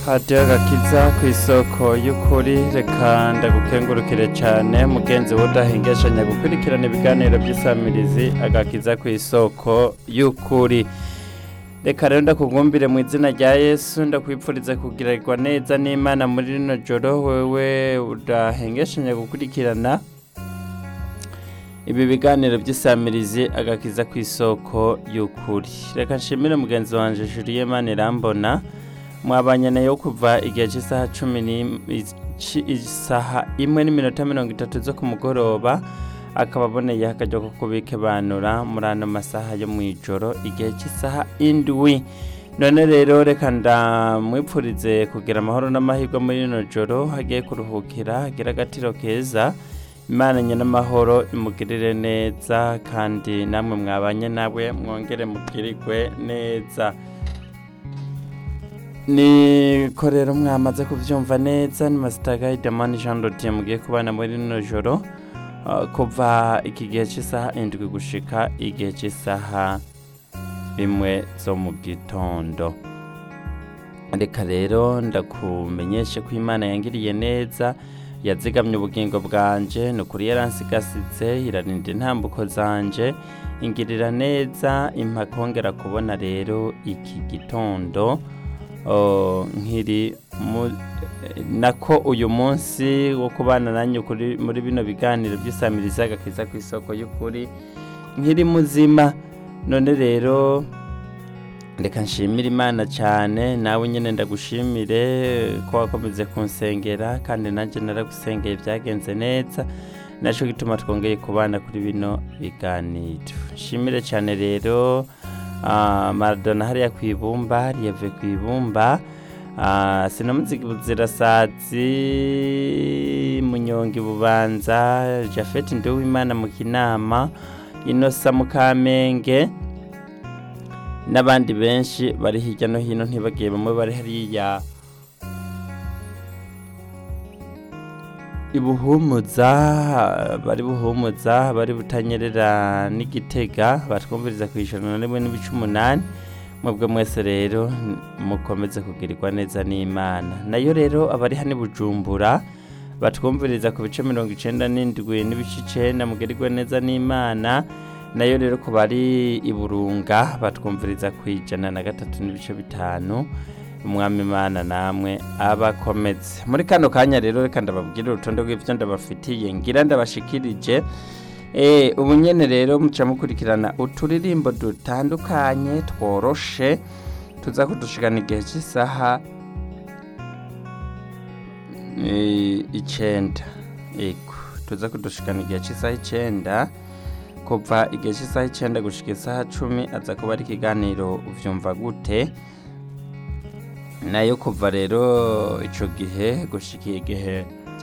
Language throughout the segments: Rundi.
radiyo gakiza ku isoko y'ukuri reka ndagukengurukire cyane mugenzi we udahengeshanya gukurikirana ibiganiro by'isamirizi agakiza ku isoko y'ukuri reka rero ndakubwumbire mu izina rya yesu ndakwipfuriza kugirirwa neza n'imana muri rino joro wewe udahengeshanya gukurikirana ibi biganiro by'isamirizi agakiza ku isoko y'ukuri reka nshimire mugenzi wanjye juriye mani irambona mwabanye nayo kuva igihe cy'isaha cumi isaha imwe n'iminota mirongo itatu zo ku mugoroba akaba aboneyeho akaryo ko kubikebanura muri ano masaha yo mu ijoro igihe cy'isaha indwi none rero reka ndamwipfurize kugira amahoro n'amahirwe muri rino joro hagiye kuruhukira hagira agatiro keza imana n'amahoro imugirire neza kandi namwe mwabanye nawe mwongere mugirirwe neza niko rero mwamaze kubyumva neza ni masitaga idamani jean dodiye mugiye kubana muri rino joro kuva iki gihe cy'isaha indwi gushika igihe cy'isaha imwe zo mu gitondo reka rero ndakumenyeshe ko imana yangiriye neza yazigamye ubugingo bwanje ni ukuri yaransigasitse irarinda intambuko zanje ingirira neza impakongera kubona rero iki gitondo nkiri nako uyu munsi wo kubana nanjye muri bino biganiro by'isamiriza agakiza ku isoko y'ukuri nkiri muzima none rero reka nshimire imana cyane nawe nyine ndagushimire ko wakomeze kunsengera kandi nanjye naragusengeye byagenze neza nacyo gituma twongeye kubana kuri bino biganiro nshimire cyane rero maradona hariya ku ibumba riyeve ku ibumba sinamuziga ubuzirasazi munyonga bubanza jafeti nduwimana mu kinama inosa mu kamenge n'abandi benshi bari hirya no hino ntibagiye bamwe bari hariya ibuhumuza bari buhumuza bari butanyerera n'igitega batwumviriza ku ijana na rimwe n'ibice umunani mwebwe mwese rero mukomeze kugirirwa neza n'imana nayo rero abari hano bujumbura batwumviriza ku bice mirongo icyenda n'indwi n'ibice icyenda mugirirwa neza n'imana nayo rero ku bari iburunga batwumviriza ku ijana na gatatu n'ibice bitanu umwami imana namwe abakometse muri kano kanya rero reka ndababwira urutonde rw'ibyo ndabafitiye ngira ndabashikirije ubu nyine rero muca mukurikirana uturirimbo dutandukanye tworoshe tuza kudushigana igihe cy'isaha icyenda tuza kudushigana igihe cy'isaha icyenda kuva igihe cy'isaha icyenda gushyika isaha cumi aza kuba ari ikiganiro ubyumva gute nayo kuva rero icyo gihe gushyika igihe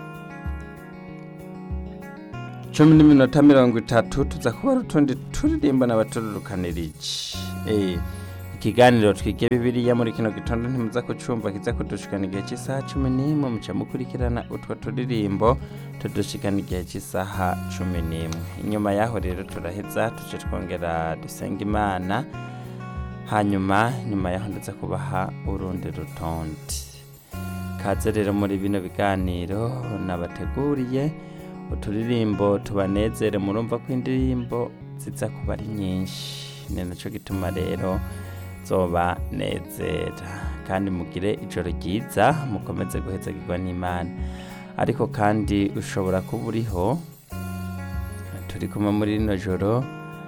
cumi n'iminota mirongo itatu tuza kuba ari utundi turirimbo n'abatururukanirije ikiganiro twige bibiriya muri kino gitondo ntimuza kucumva kiza kudushikana igihe cy'isaha cumi n'imwe muca mukurikirana utwo turirimbo tudushikana igihe cy'isaha cumi n'imwe inyuma y'aho rero turaheza tuce twongera dusenga imana hanyuma nyuma y'aho ndetse kubaha urundi rutonde kaze rero muri bino biganiro nabateguriye uturirimbo tubanezere murumva ko indirimbo ziza kuba ari nyinshi ni nacyo gituma rero zoba nezera kandi mugire ijoro ryiza mukomeze guhezagirwa n'imana ariko kandi ushobora kuba uriho turi kumwe muri rino joro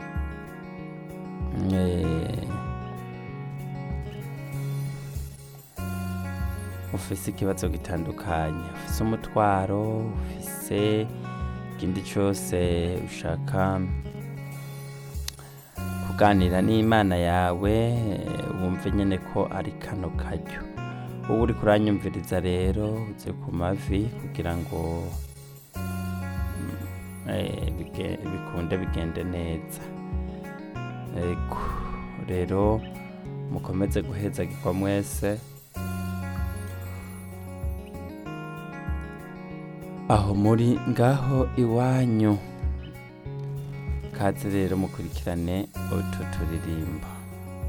ufise ikibazo gitandukanye ufise umutwaro ufise ikindi cyose ushaka kuganira n'imana yawe wumve nyine ko ari kano karyo wowe uri kuranyumviriza rero uze ku mavi kugira ngo bikunde bigende neza rero mukomeze guhezagirwa mwese aho muri ngaho iwanyu kaze rero mukurikirane utu turirimbo